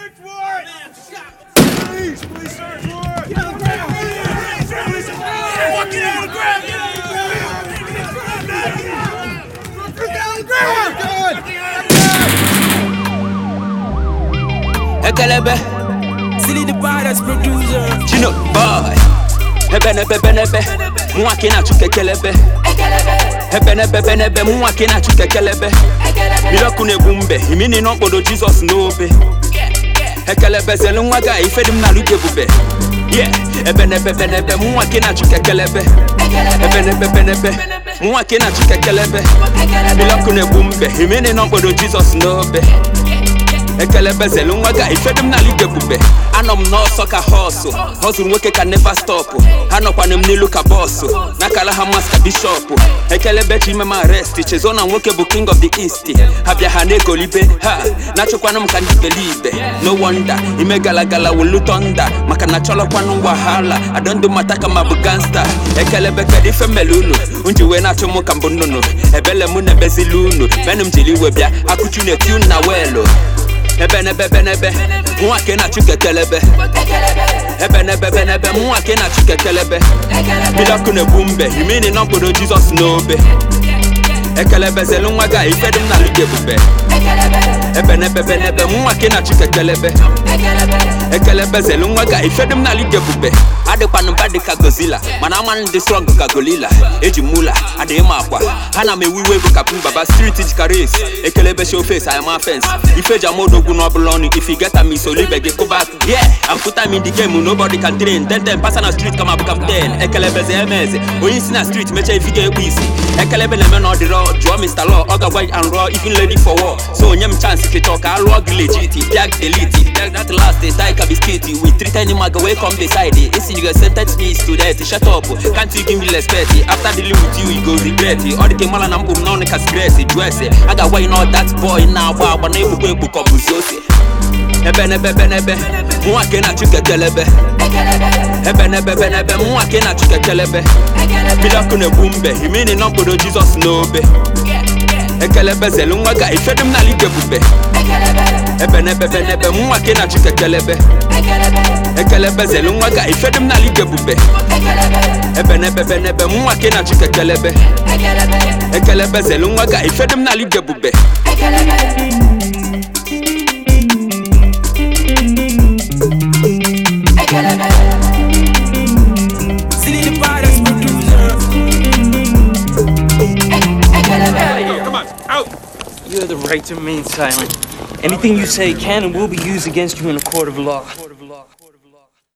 search warrant! Police, police search warrant! Get on the ground! Police, Fucking on the ground! Get on the ground! Get on the ground! Ekelebe, Silly the baddest producer. Chino boy. Ebenebe benebe, nwa ka ị na-achụ kekelebe. Ebenebe benebe, nwa ka ị na-achụ kekelebe. Mmiri ọkụ na-egbu mbe, imini n'okpodo Jizọs n'obe. Ekelebe zelu nwa ga ife dị m n'alụ gị ebube. Yeah, ebenebe benebe, nwa ka ị na-achụ kekelebe. Ebenebe benebe, nwa ka ị na-achụ kekelebe. Mmiri ọkụ na-egbu mbe, imini n'okpodo Jizọs n'obe. ekelebe zelu nwa ga ifedu m n'ala ebube anọ m n'ọsọ ka họsụ họzụrụ nwoke ka neva stọpụ ha nọkwana m n'ilu ka bọsụ n'akala ha mas ka bishọpụ ekelebe chi ime m arest chezo na nwoke bụ king of the east ha bịa ha na-egolibe ha na-achụkwanụ m ka ndị belibe no wonder ime galagala welu tonda maka na chọlọkwanụ wahala adọndụ mata ka ma bụ gangsta ekelebe kedu ife mmele unu nji wee na-achụ m ka mbụ nnụnụ ebele mụ na-ebezili unu menụ m jiri iwe bịa akụchu na-eti unu na weelụ ebenebebenebe nwa ka ị na-achụ kekelebe ebenebebenebe nwa ka ị na-achụ kekelebe mmiri ọkụ na-egbu mbe imini na mkpụrụ jizọs n'obe ekelebe zelu nwa ga ife dị m n'alụ gị ebube ebenebebenebe nwa ka ị na-achụ kekelebe ekelebe zelu nwa ga ife dị m n'alụ gị ebube adịkwanụ mba dị ka gozila mana amanụ dị strọng ka golila eji mula adịghị m akwa ha na m ewu iwe bụ kapin baba striti jika res ekelebe showface ayama fence ife ji amodogwu n'ọbụla ọnụ if you get am iso libe gị kụbak yeah I'm full time in the game nobody can train ten ten pasa na street kama bụ captain ekelebeze emeze onye isi na street mechaa ifi ga-ekpu isi ekelebe na-eme na ọ dịrọ jụọ Mr. Law ọ ga-agwa and raw even lady for war so onye m chance kịchọ ka a lụọ gị legit piag delete piag that last day tie ka biscuit we treat any maga wey come beside isi you go sentence me to death shut up can't you give me respect after dealing with you you go regret ọ dị ka mara na mkpụ m n'ọnụ ka sigret jụọ ese a ga-agwa you know that boy na-agba agba na-egbukwa egbu ka ọ bụzi ose ebenebebenebe nwa ka ị na-achụ kekelebe ebenebebenebe nwa ka ị na-achụ kekelebe mmiri ọkụ na-egbu mbe imini na mkpụrụ jizọs n'obe ekelebe zelu nwa ga ifedu m n'ala ebube ebenebebenebe nwa ka ị na-achụ kekelebe ekelebe zelu nwa ga ifedu m n'ala ebube ebenebebenebe nwa ka ị na-achụ kekelebe ekelebe zelu nwa ga ifedu m n'ala ebube Silly the baddest producer. Come on, out! You have the right to remain silent. Anything you say can and will be used against you in a court of law.